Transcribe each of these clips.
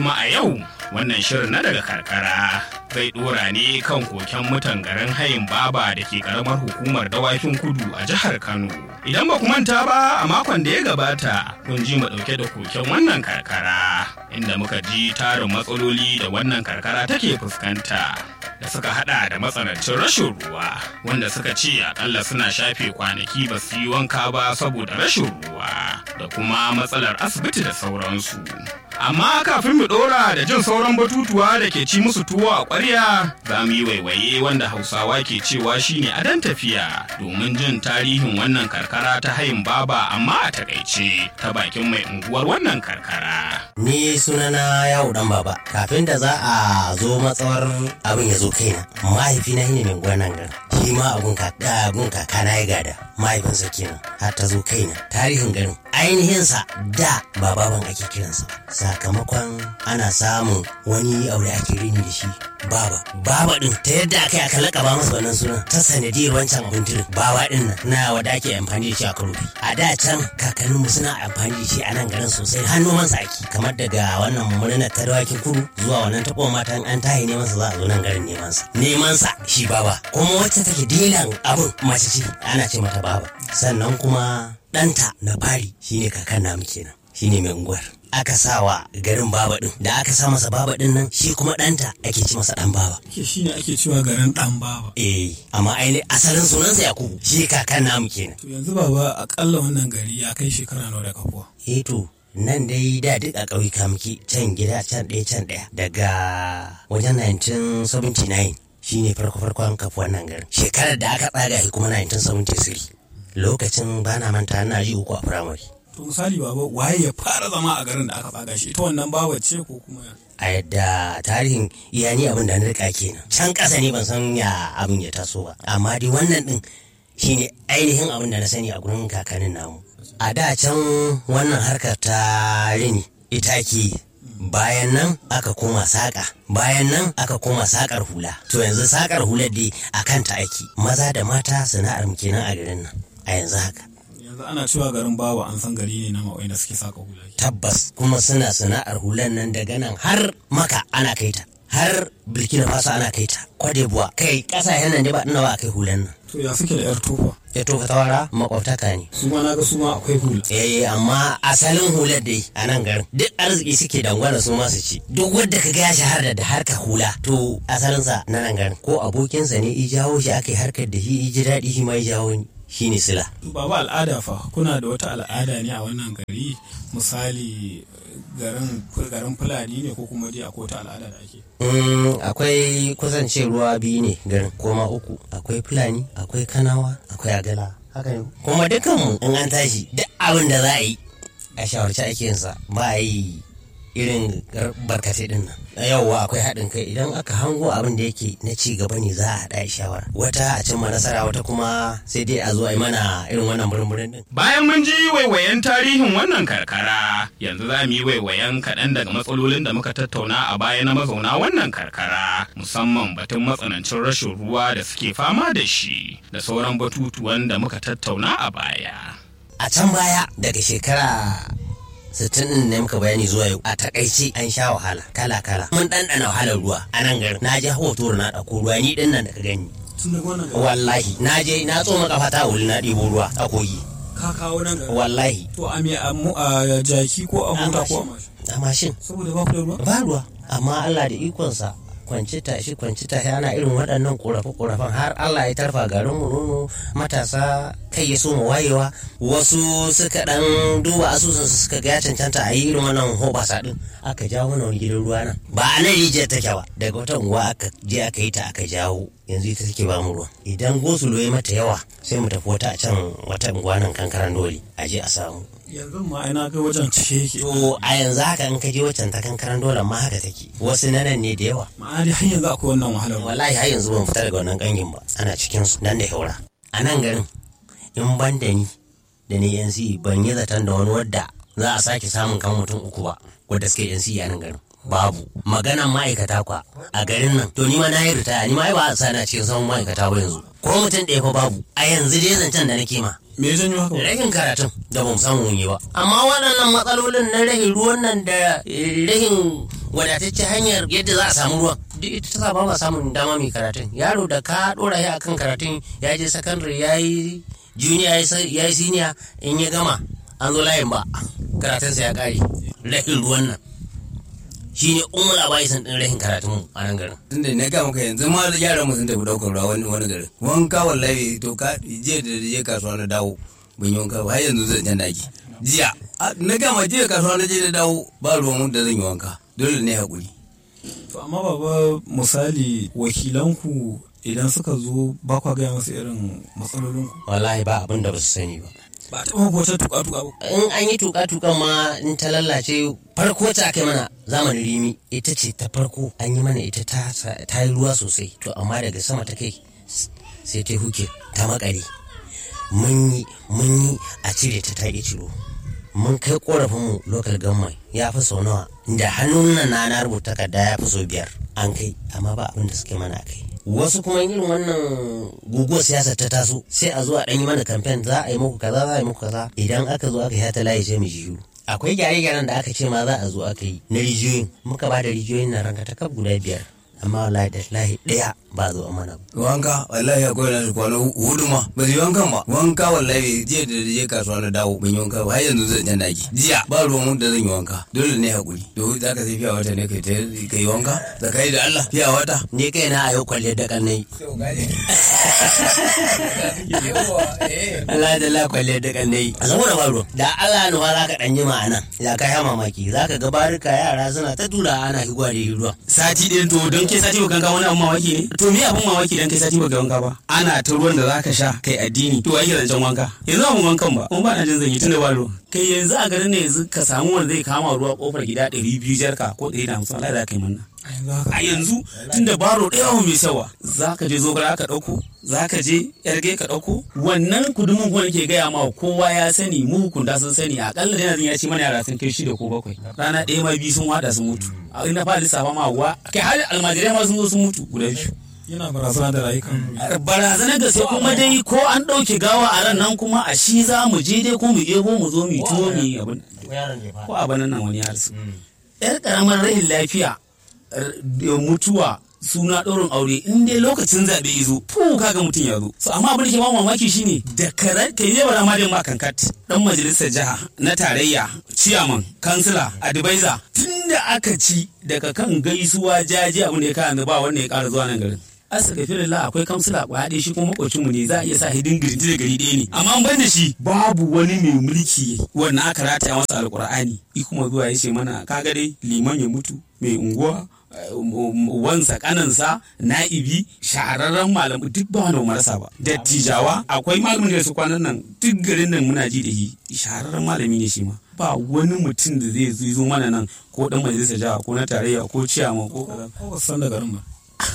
kuma a yau wannan shirin na daga karkara zai dora ne kan koken mutan garin hayin baba da ke karamar hukumar dawakin kudu a jihar kano idan ba ku manta ba a makon da ya gabata kun ji mu dauke da koken wannan karkara inda muka ji tarin matsaloli da wannan karkara take fuskanta da suka hada da matsanancin rashin ruwa wanda suka ce akalla suna shafe kwanaki ba su yi wanka ba saboda rashin ruwa da kuma matsalar asibiti da sauransu amma kafin mu dora da jin sauran batutuwa da ke ci musu tuwo a ƙwarya za mu yi waiwaye wanda hausawa ke cewa shine adon tafiya domin jin tarihin wannan karkara ta hayin baba amma a takaice ta bakin mai unguwar wannan karkara Ni sunana yawo dan baba kafin da za a zo matsawar abin ya zo kaina mahaifina ne mai gwanan gar shi ma abun kaka na ya gada mahaifinsa kenan har ta zo kaina tarihin garin ainihinsa da ba baban ake kiransa sakamakon ana samun wani aure ake rini da shi baba baba din ta yadda aka yi aka lakaba masa wannan sunan ta sanadiyar wancan abin tirin bawa din nan na wanda ake amfani da shi a karofi a da can kakanninmu suna amfani da shi a nan garin sosai har noman sa ake kamar daga wannan murnar ta dawakin kudu zuwa wannan taɓo matan an tahi neman sa za a zo nan garin neman sa neman sa shi baba kuma wacce take dilan abin mace ce ana ce mata baba sannan kuma ɗanta na fari shine kakan namu kenan shine mai unguwar aka sawa garin baba din da aka sa masa baba din nan shi kuma ɗanta ake ci masa ɗan baba ke shi ne ake cewa garin dan baba eh amma ainihin asalin sunansa yakubu shi kakan namu kenan to yanzu baba akalla wannan gari ya kai shekara nawa da kafuwa eh to nan dai da duk a ƙauyuka muke can gida can ɗaya can ɗaya daga wajen 1979 shine farko farkon kafu wannan garin shekarar da aka tsaga shi kuma 1973 lokacin bana manta na ji uku a firamare to misali baba waye ya fara zama a garin da aka tsaga shi ita wannan bawa ce ko kuma a yadda tarihin iyani abin da na rika kenan can ƙasa ne ban san ya abin ya taso ba amma dai wannan din shine ainihin abin da na sani a gurin kakannin namu a da can wannan harkar ta rini ita ke bayan nan aka koma saƙa bayan nan aka koma saƙar hula to yanzu saƙar hular dai a kanta ake maza da mata sana'ar mu kenan a garin nan a yanzu haka yanzu ana cewa garin bawa an san gari ne na ma'auai da suke saka hula tabbas kuma suna sana'ar hulan nan daga nan har maka ana kai ta har burkina faso ana kai ta kwadebuwa kai ƙasashen nan ne ba ina ba a kai hulan nan to ya suke da yar tofa ya tofa tawara makwabtaka ne su ma naga su ma akwai hula eh amma asalin hular dai a nan garin duk arziki suke dangwana su masu ci duk wanda ka ya shahara da harkar hula to asalinsa na nan garin ko abokinsa ne i jawo shi aka yi harkar da shi i ji daɗi shi ma i jawo ni shi ne sila baba al'ada fa kuna da wata al'ada ne a wannan gari misali garin garin fulani ne ko kuma dai akwai wata al'ada da ake Mm, akwai kusance ruwa biyu ne garin koma uku akwai fulani akwai kanawa akwai agala haka ne kuma dukanmu in an tashi duk abin da za a yi a shawarci ake yinsa ba a yi irin gar- barkatai din nan yauwa akwai haɗin kai idan aka hango abin da yake na ci gaba ne za a haɗa a shawara wata a cimma nasara wata kuma sai dai a zo a yi mana irin wannan murmurin din Bayan mun ji waiwayen tarihin wannan karkara, yanzu za mu yi waiwayen kaɗan daga matsalolin da muka tattauna a baya na mazauna wannan karkara, musamman batun matsanancin rashin ruwa da suke fama da shi, da sauran batutuwan da muka tattauna a baya. a can baya daga shekara sittin din ne muka bayani zuwa yau a takaice an sha wahala kala kala mun ɗanɗana wahalar ruwa a nan garin na je hoto na ɗauko ruwa ni ɗin nan da ka gani tun daga wannan gari wallahi na je na tsoma kafa ta wuli na ɗibo ruwa a kogi ka kawo nan gari wallahi to a me a mu- a jaki ko a mota ko a mashin a mashin saboda ba ku da ruwa ba ruwa amma Allah da ikonsa kwanci tashi kwanci tashi ana irin waɗannan ƙorafe-ƙorafen har Allah ya tarfa garin mu nono matasa kai ya so mu wayewa wasu suka ɗan duba asusun su suka ga ya cancanta a yi irin wannan hobasa ɗin aka jawo mana wani gidan ruwa nan ba a nan rijiyar take ba daga wata unguwa aka je aka yi ta aka jawo yanzu ita take ba mu ruwa idan gosulo ya mata yawa sai mu tafi wata a can wata unguwa nan kankaran dole a je a samu yanzu ma ina ga wajen cike yake to a yanzu haka in ka je waccan ta kankaran dole ma haka take wasu na nan ne da yawa ma'ana dai har yanzu akwai wannan wahalar ruwa wallahi har yanzu ban fita daga wannan kangin ba ana cikin su nan da haura a nan garin in ban da ni da ni yansi ban yi zaton da wani wadda za a sake samun kan mutum uku ba wadda suke yansi a nan garin babu maganan ma'aikata kwa a garin nan to ni ma na yi ritaya ni ma ai ba a sa na cikin samun ma'aikata ba yanzu ko mutum ɗaya fa babu a yanzu dai zancen da nake ma me ya janyo haka rahin karatun da bamu samu mun yi ba amma waɗannan matsalolin na rahin ruwan nan da eh, rahin wadatacce hanyar yadda za a samu ruwan duk ita ta sa ba ma samun dama mai karatun yaro da ka dora shi akan karatun ya je sakandare ya yi junior ya yi senior in ya gama an zo layin ba karatunsa ya kare rahin ruwan nan shi ne umar abaisan din rahin karatun a nan garin tunda na ga maka yanzu ma yaran mu sun tafi daukar ruwa wani wani garin wanka wallahi to ka je da je kasuwa na dawo ban yi wanka ba har yanzu zan jan daki jiya na gama jiya kasuwa na je da dawo ba ruwan da zan yi wanka dole ne hakuri to amma baba misali wakilanku idan suka zo ba kwa gaya masu irin matsalolinku wallahi ba abin da ba su sani ba ba ta mako wata tuka tuka ba in an yi tuka tukan ma in ta lallace farko ta kai mana zamanin rimi ita ce ta farko an yi mana ita ta ta yi ruwa sosai to amma daga sama ta kai sai ta huke ta makare mun yi mun yi a cire ta ta ciro mun kai korafin mu local government ya fi sau nawa da hannun nan na na rubuta takarda ya fi sau biyar an kai amma ba abin da suke mana kai wasu kuma irin wannan guguwar siyasa ta taso sai a zo a ɗan yi mana kamfen za a yi muku kaza za a yi muku kaza idan aka zo aka yi ta layi sai mu shiru akwai gyare-gyaren da aka ce ma za a zo aka yi na rijiyoyin muka ba da rijiyoyin na ranka ta kaf guda biyar amma wallahi da lahi ɗaya ba zo a mana wanka wallahi akwai na kwana hudu ma ba su yi wankan ba wanka wallahi jiya da je kasuwa na dawo ban yi wanka ba har yanzu zan jan daki jiya ba ruwan da zan yi wanka dole ne hakuri to za ka sai fiya wata ne kai ka yi wanka da kai da Allah fiya wata ne kai na a yau kwalle da kannai Allah da la kwalle da kannai a saboda ba ruwan da Allah nuwa za ka ɗan yi ma'ana ya kai ha mamaki za ka ga barika yara suna ta tura ana higwa da ruwan sati ɗin to don ke sati baka wanka wani abun mamaki ne to me abun mamaki dan kai sati baka wanka ba ana ta ruwan da zaka sha kai addini to ai zancen wanka yanzu abun wankan ba kuma ba na jin zan yi tunda ba ruwa kai yanzu a garin ne yanzu ka samu wanda zai kama ruwa kofar gida ɗari biyu jarka ko ɗari da hamsin Allah za ka yi manna a yanzu tunda baro ɗaya mai sawa za ka je zogara ka ɗauko za ka je yarge ka ɗauko wannan kudumin kuma ke gaya ma kowa ya sani mu hukunda sun sani akalla dai ya ci mana yara sun kai shida ko bakwai rana ɗaya ma biyu sun wada sun mutu a ina fa lissafa ma wa kai har almajirai ma sun zo sun mutu guda biyu yana barazana da rayukan barazanar gaske kuma dai ko an ɗauke gawa a ran nan kuma a shi za mu je dai ko mu ebo mu zo mu tuwo mu yi abin ko a banan nan wani yarsu yar karamar rahin lafiya mutuwa suna ɗaurin aure in dai lokacin zaɓe ya zo fu kaga mutum ya zo so amma abin da ke ba mamaki shine da karar kai ne bara ma da ma kankat dan majalisar jiha na tarayya ciyaman kansila advisor tunda aka ci daga kan gaisuwa jaji abin da ya kawo ba wanda ya ƙara zuwa nan garin astagfirullah akwai kamsila kwaya ɗaya shi kuma makocin mu ne za a iya sa hidin girinti da gari ɗaya ne amma an ban da shi babu wani mai mulki wannan aka rataya masa alkur'ani i kuma zuwa ya ce mana kaga dai liman ya mutu mai unguwa wansa kanansa na'ibi shahararren malamu duk ba wanda marasa ba dattijawa akwai malamin da su kwanan nan duk garin nan muna ji da shi shahararren malami ne shi ma ba wani mutum da zai zo mana nan ko dan majalisar jiha ko na tarayya ko ciyama ko kaza ko ba san da garin ba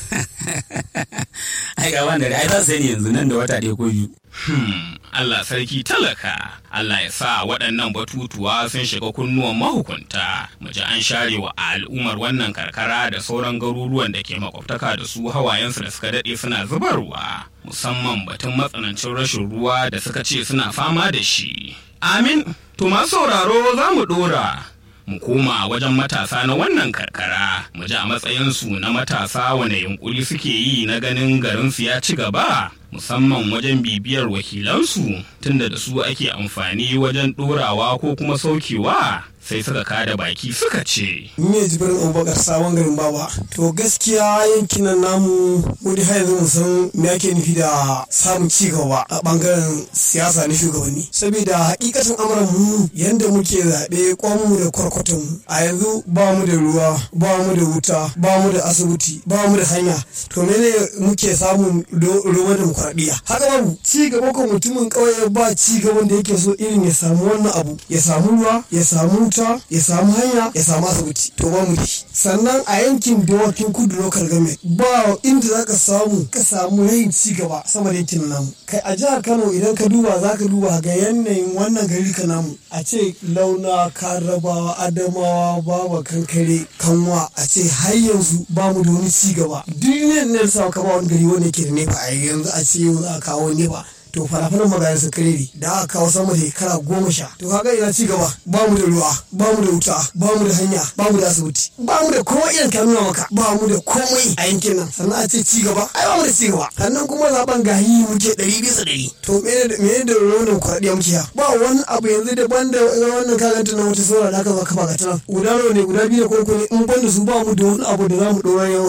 ai ga wanda ai za su sani yanzu nan da wata ɗaya ko biyu Hmm, Allah sarki talaka, Allah ya sa waɗannan batutuwa sun shiga kunnuwan mahukunta, mu ji an share wa al'ummar wannan karkara da sauran garuruwan da ke makwabtaka da su hawayensu da suka daɗe suna zubarwa, musamman batun matsanancin rashin ruwa da suka ce suna fama da shi. Amin, to masu sauraro za mu ɗora. mu koma wajen matasa na wannan karkara mu ji a matsayinsu na matasa wane yunkuri suke yi na ganin garinsu ya ci gaba musamman wajen bibiyar wakilansu tunda da su ake amfani wajen ɗorawa ko kuma saukewa sai suka kada baki suka ce me jibirin abubakar sabon garin baba to gaskiya yankin nan namu mu dai har yanzu mu san me ake nufi da samun ci gaba a bangaren siyasa na shugabanni saboda hakikatin amuran mu yanda muke zaɓe kwanmu da kwarkwatan mu a yanzu ba mu da ruwa ba mu da wuta ba mu da asibiti ba mu da hanya to mene muke samun ruwan demokuraɗiyya haka babu ci gaba ko mutumin ƙauye ba ci gaban da yake so irin ya samu wannan abu ya samu ruwa ya samu wuta ya samu hanya ya samu asibiti to ba mu da shi sannan a yankin dawakin kudu local government ba inda za ka samu ka samu rayin ci gaba sama da yankin namu kai a jihar kano idan ka duba za ka duba ga yanayin wannan gari ka namu a ce launa karabawa adamawa baba kankare kanwa a ce har yanzu ba mu da wani ci gaba duk ne da sa ka ba wani gari wanda ke da nefa a yanzu a ce yau za a kawo nefa to falafalan magana su karere da aka kawo sama da shekara goma sha to kaga ina ci gaba ba mu da ruwa ba mu da wuta ba mu da hanya ba mu da asibiti ba mu da komai irin ka nuna maka ba mu da komai a yankin nan sannan a ce ci gaba ai ba mu da ci gaba sannan kuma zaben gahi muke ɗari bisa ɗari to mene da wannan kwaɗiya muke ya ba wani abu yanzu daban da wannan kaganta na wata saura da aka zo kafa ga tana guda nawa ne guda biyu ne ko ne in ban da su ba mu da wani abu da za mu ɗora yau